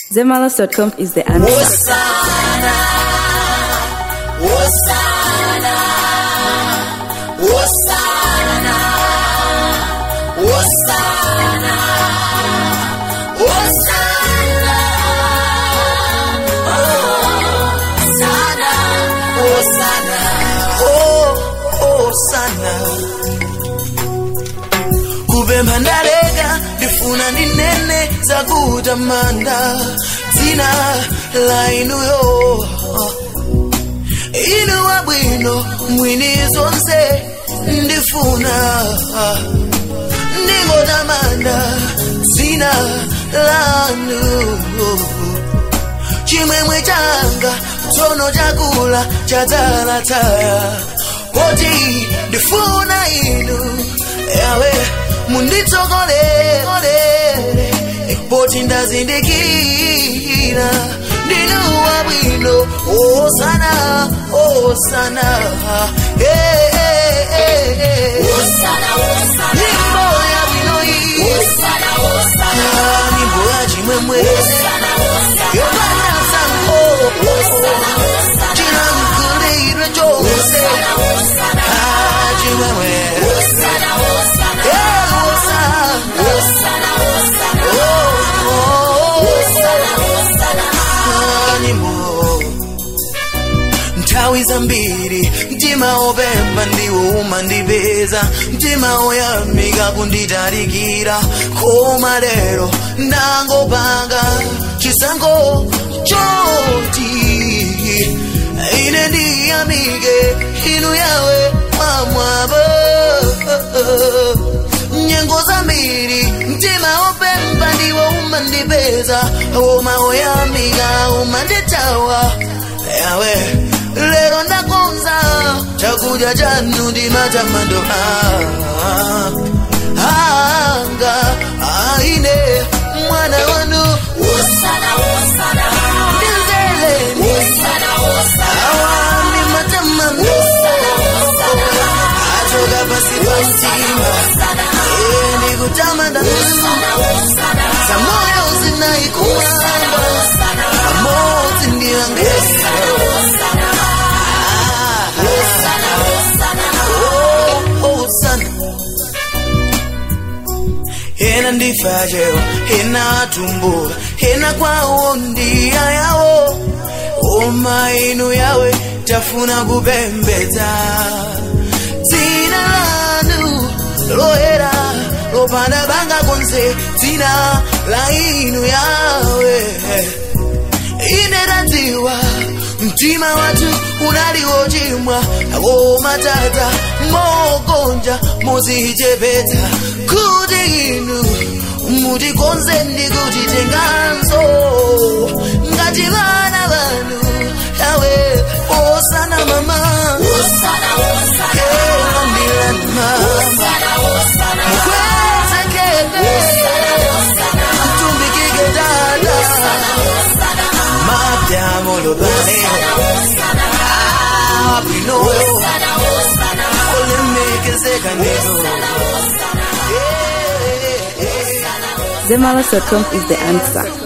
Zemalas.com is the answer. Hosanna, Hosanna, Hosanna, Hosanna, Hosanna, Hosanna, Hosanna, oh, Hosanna. Kubemba ndalega ndifuna ninene zakutamanda dzina la inuyo inu wabwino mwini zonse ndifuna ndingotamanda dzina lanu chimwemwe changa tsono chakula chadzalataya poti ndifuna inu yawe munditsogolere poti ndazindikira ndinu wabwino osana osana Eh, eh, eh, eh. nyimbo yabwino iyi Ah, nyimbo ya chimwemwe yopanda sango chilankulire chose Ah, chimwemwe Eh, osana nyimbo nthawi zambiri mtima opemba ndiwo umandipeza mtima oyamika kunditalikira koma lero ndangopanga chisankho choti ine ndiyamike inu yawe mwamwabo nyengo zambiri mtima opemba ndiwo umandipeza koma oyamika umanditawa yawe lero ndakonza chakudya chanu ndi matamando ah, anga aine mwana wanu ndinzeleni awa ndi matamando achoka pasi pa mtima Eh, ndikutamanda zamoyo zinaikumanga pamodzi ndiyangesa osana ena ndifajewa ena atumbula ena kwawo ndiya yawo oma inu yawe tafuna kupembedza dzina lanu loyera lopanda banga konse dzina la inu yawe ine tadziwa mtima wathu unali wochimwa koma tata mokonja mozichepetsa kuti inu mutikonze ndi kutitenganso ngati vana vanu yawe osana mama Kera ndilani mama mukwezekele mtumbikike dada mapyamo lobane apino olemekezeka neno Zemalas.com is the answer.